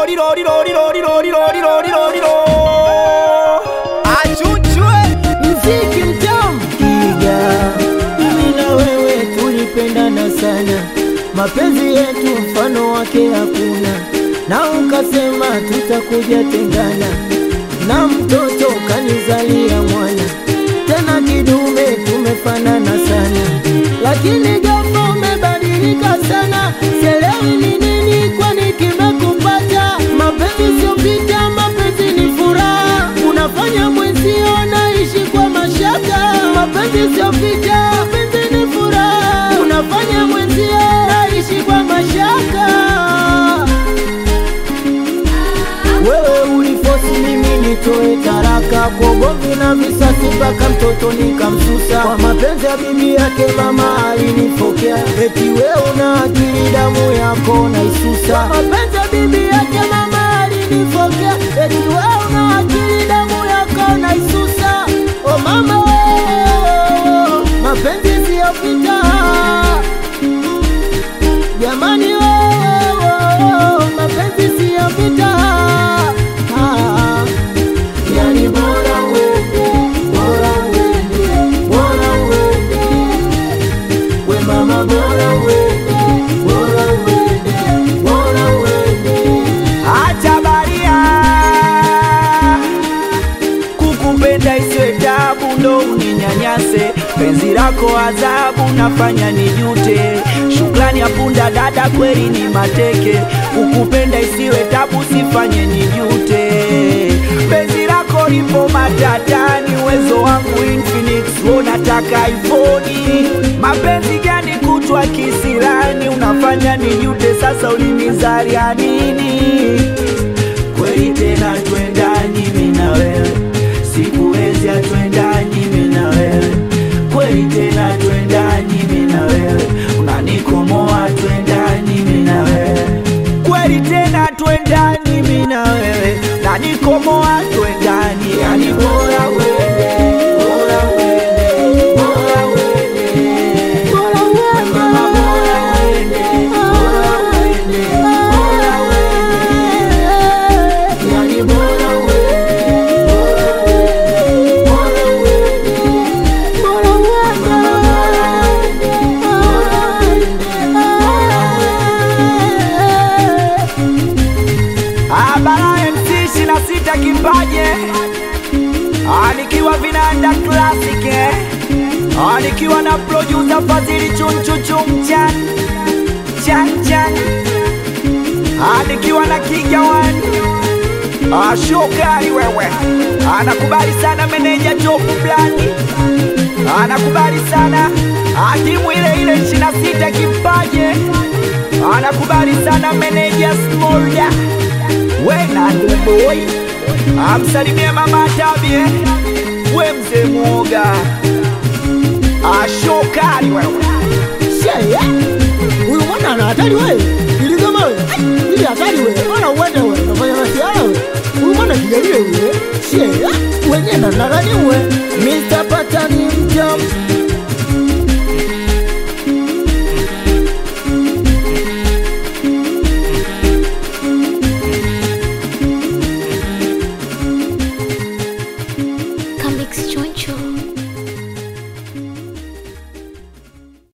lori lori lori lori lori lori lori lori lo achuchwe mziki mtamu Kiga, mimi na wewe tulipendana sana, mapenzi yetu mfano wake hakuna, na ukasema tutakuja tengana, na mtoto kanizalia mwana, tena kidume tumefanana sana, lakini ghafla umebadilika sana, sielewi ni nini, kwani kimekupata? Mapenzi sio vita, mapenzi ni furaha, unafanya mwenzio naishi kwa mashaka. Mapenzi sio vita, mapenzi ni furaha, unafanya mwenzio naishi kwa mashaka. Wewe ulifosi mimi nitoe taraka kwa ugomvi na visasi, mpaka mtoto nikamsusa. Kwa mapenzi ya bibi yake mama alinifokea, eti wewe una akili, damu yako naisusa. Kwa mapenzi ya bibi yake mama alinifokea, eti wewe una akili, damu yako naisusa. O mama wewe, mapenzi siyo vita jamani, wewe, mapenzi siyo vita Ah, yani bora uende, bora uende, bora uende. We mama bora uende, bora uende, bora uende. acha baria kukupenda isiwe tabu ndo uninyanyase penzi lako adhabu nafanya nijute shukrani ya punda dada kweli ni mateke kukupenda isiwe tabu sifanye nijute penzi lako lipo matatani uwezo wangu Infinix unataka iPhone mapenzi gani kutwa kisirani unafanya nijute sasa ulinizaria nini kweli tena twendani mimi na wewe sikuwezi atwendani mimi na wewe kweli tena twendani mimi na wewe unanikomoa twendani mimi na wewe kweli tena twendani mimi na wewe unanikomoa twendani yani bora uende bora uende bora uende Bora uende. Mama, bora uende bora uende bora uende yani bora uende bora uende bora uende Abara MC ishirini na sita kipaje Ah, nikiwa vinanda classic eh Ah, nikiwa na producer Fadhili chunchuchum chan chan chan Ah, nikiwa na Kiga One Ah, shokari wewe anakubali sana meneja top blandi anakubali sana Ah, timu ile ile ishirini na sita kipaje anakubali sana meneja smolda wena boy amsalimie mama tabie we mzee mwoga ashokari wewe Sheya, huyu mwana ana hatari wewe, ili kama wewe, ili hatari wewe, bwana uende wewe, unafanya masiara wewe, huyu mwana kijalie wewe, sheya, wenyewe na nani wewe, Mr.